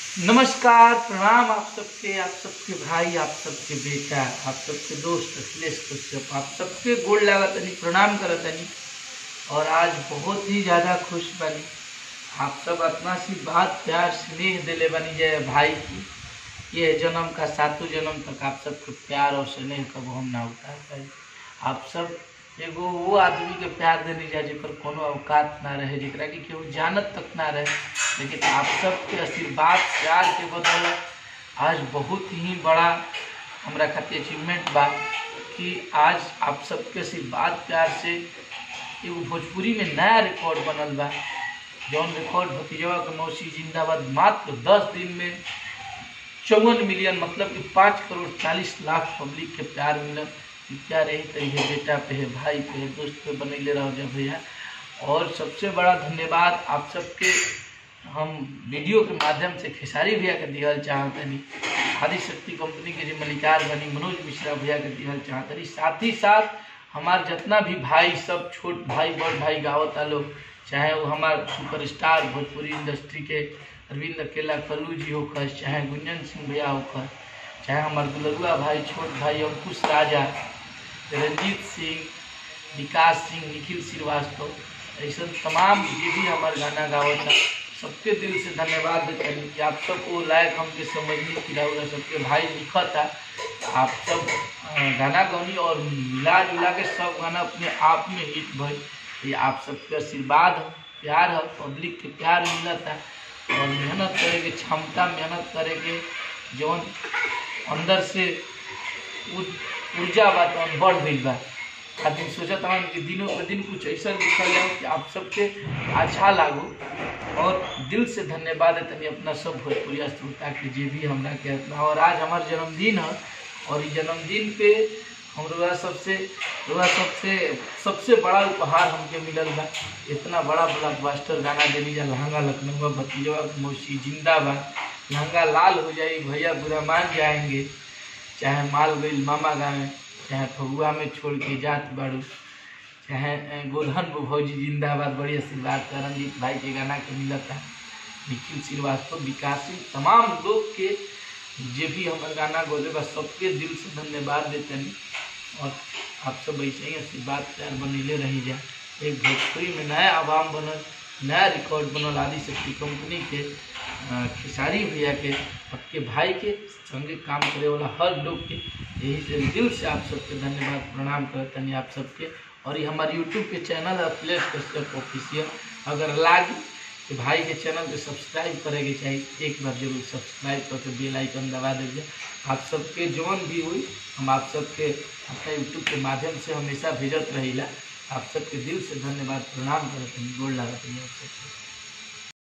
नमस्कार प्रणाम आप सबके आप सबके भाई आप सबके बेटा आप सबके दोस्त अखिलेश कश्यप आप सबके गोड़ लागतनी प्रणाम करतनी और आज बहुत ही ज़्यादा खुश बनी आप सब अपना सी बात प्यार स्नेह दिले बनी जय भाई की ये जन्म का सातों जन्म तक आप सबके प्यार और स्नेह कब हम ना उतार पाए आप सब एगो वो आदमी के प्यार देने जा जेकर कोनो औकात ना रहे जेकरा कि केहू जानत तक ना रहे लेकिन आप सबके आशीर्वाद प्यार के बदौलत आज बहुत ही बड़ा हमरा खातिर अचीवमेंट बा कि आज आप सबके आशीर्वाद प्यार से एगो भोजपुरी में नया रिकॉर्ड बनल बा जौन रिकॉर्ड भतीजवा के मौसी जिंदाबाद मात्र दस दिन में चौवन मिलियन मतलब कि पाँच करोड़ चालीस लाख पब्लिक के प्यार मिलल कि प्यार यही तरीके बेटा पे है भाई पे है दोस्त पे बनैले रहो जब भैया और सबसे बड़ा धन्यवाद आप सबके हम वीडियो के माध्यम से खेसारी भैया के दिहल चाहतनी आदि शक्ति कंपनी के जो मलिकार बनी मनोज मिश्रा भैया के दिहल चाहतनी साथ ही साथ हमार जितना भी भाई सब छोट भाई बड़ भाई गावता लोग चाहे वो हमार सुपरस्टार भोजपुरी इंडस्ट्री के अरविंद अकेला कल्लू जी होकर चाहे गुंजन सिंह भैया होकर चाहे हमार दुलरुआ भाई छोट भाई अंकुश राजा रंजीत सिंह विकास सिंह निखिल श्रीवास्तव ऐसा तमाम जे भी हमार गाना गावता सबके दिल से धन्यवाद देते कि आप सब वो लायक हमके समझने की रहा सबके भाई लिखा था आप सब अ, गाना गौनी और मिला जुला के सब गाना अपने आप में हिट भई ये आप सबके आशीर्वाद है प्यार है पब्लिक के प्यार मिलता और मेहनत करे के क्षमता मेहनत करे के जौन अंदर से उ- ऊर्जा बा तौन बढ़ गई बा आदमी सोचत हन कि दिनों पर दिन कुछ ऐसा लिखल जाओ कि आप सबके अच्छा लागो और दिल से धन्यवाद है तनी अपना सब भोजपुरिया श्रोता के जे भी हमरा के और आज हमार जन्मदिन है और इस जन्मदिन पे हम रुआ सबसे रुआ सबसे सबसे बड़ा उपहार हमके मिलल बा इतना बड़ा ब्लॉकबस्टर गाना देनी जा लहंगा लखनऊ भतीजवा के मौसी जिंदाबाद लहंगा लाल हो जाए भैया बुरा मान जाएंगे चाहे माल गईल मामा गाँव चाहे फगुआ में छोड़ के जात बाड़ू चाहे अ, गोधन भौजी जिंदाबाद बड़ी आशीर्वाद का रंजीत भाई के गाना के मिलता निखिल श्रीवास्तव विकास सिंह तमाम लोग के जे भी हमारे गाना गोले बा सबके दिल से धन्यवाद देतनी और आप सब ऐसे ही आशीर्वाद प्यार बनेले रही जा एक भोजपुरी में नया आवाम बनल नया रिकॉर्ड बनल आदि शक्ति कंपनी के अ, खेसारी भैया के आपके भाई के संगे काम करे वाला हर लोग के यही से दिल से आप सबके धन्यवाद प्रणाम करतनी आप सबके और ये हमारे यूट्यूब के चैनल है प्लेस कश्यप ऑफिशियल अगर लागी तो भाई के चैनल के सब्सक्राइब करे के चाहिए एक बार जरूर सब्सक्राइब करके बेल आइकन दबा दीजिए आप सबके जौन भी हुई हम आप सबके अपना यूट्यूब के माध्यम से हमेशा भेजत रहीला आप सबके दिल से धन्यवाद प्रणाम करते हैं गोड़ लागत आप सबके